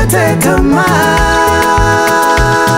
usikate tamaa.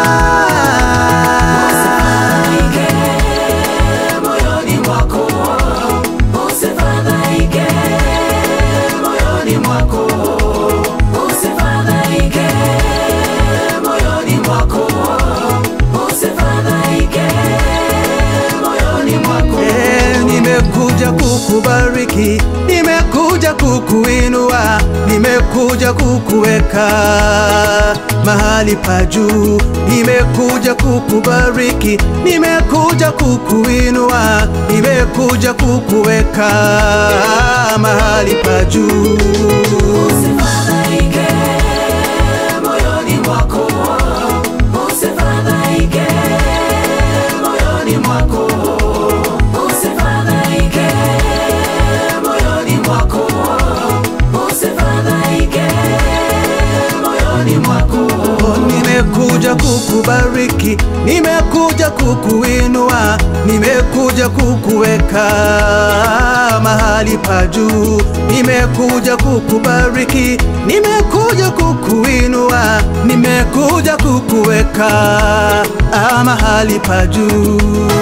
moyoni mwako, usifadhaike moyoni mwako, usifadhaike moyoni mwako, usifadhaike moyoni mwako. Eh, nimekuja kukubariki, nimekuja kukuinua, nimekuja kukuweka mahali pa juu, nimekuja kukubariki, nimekuja kukuinua, nimekuja kukuweka mahali pa juu. Usifadhaike moyoni mwako, usifadhaike moyoni mwako, usifadhaike moyoni mwako, usifadhaike moyoni mwako. Oh, nimekuja kukubariki, nimekuja kukuinua, nimekuja kukuweka mahali pa juu, nimekuja kukubariki, nimekuja kukuinua, nimekuja kukuweka ah, mahali pa juu.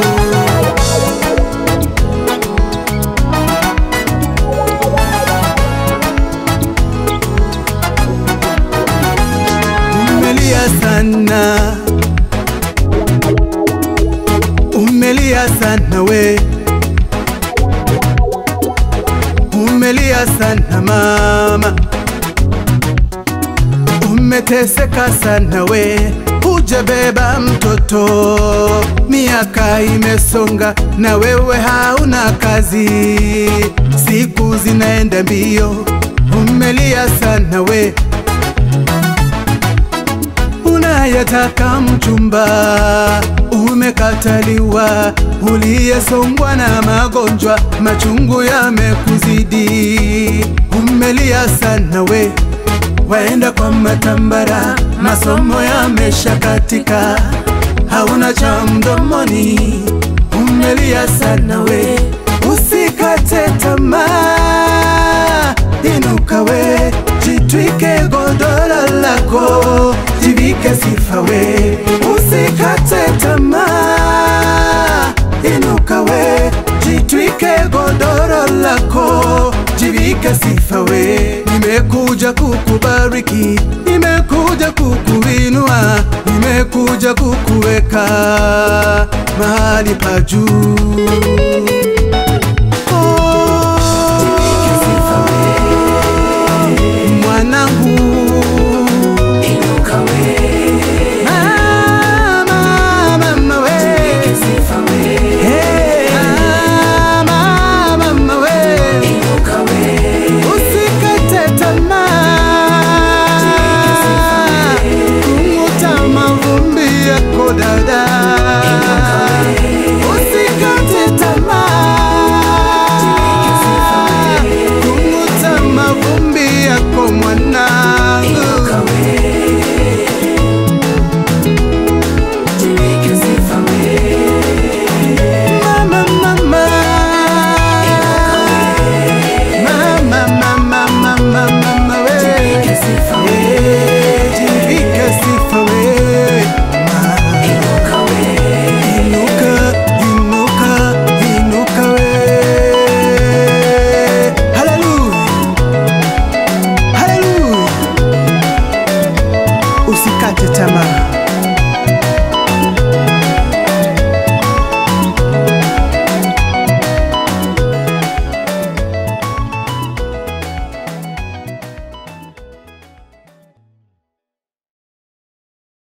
Umelia sana, umelia sana we, umelia sana mama, umeteseka sana we, hujabeba mtoto, miaka imesonga na wewe hauna kazi, siku zinaenda mbio, umelia sana we unayetaka mchumba umekataliwa, uliyesongwa na magonjwa, machungu yamekuzidi, umelia sana we, waenda kwa matambara, masomo yameshakatika, hauna cha mdomoni, umelia sana we, usikate tamaa, inuka we, jitwike godoro lako, jivike sifa we, usikate tamaa, inuka we, jitwike godoro lako, jivike sifa we, nimekuja kukubariki, nimekuja kukuinua, nimekuja kukuweka mahali pa juu. mwanangu Inuka we, mama, mama we sifa we, Hey, mama, mama we inuka we, usikate tamaa kung'uta mavumbi yako dada usikate tamaa kung'uta mavumbi yako mwanangu jivike sifa we, Mama, mama. Mama, mama, mama, mama, we. sifa we, Eh, jivike sifa we. Ma. inuka we, Inuka, inuka, inuka we. Hallelujah. Hallelujah. Usikate tamaa.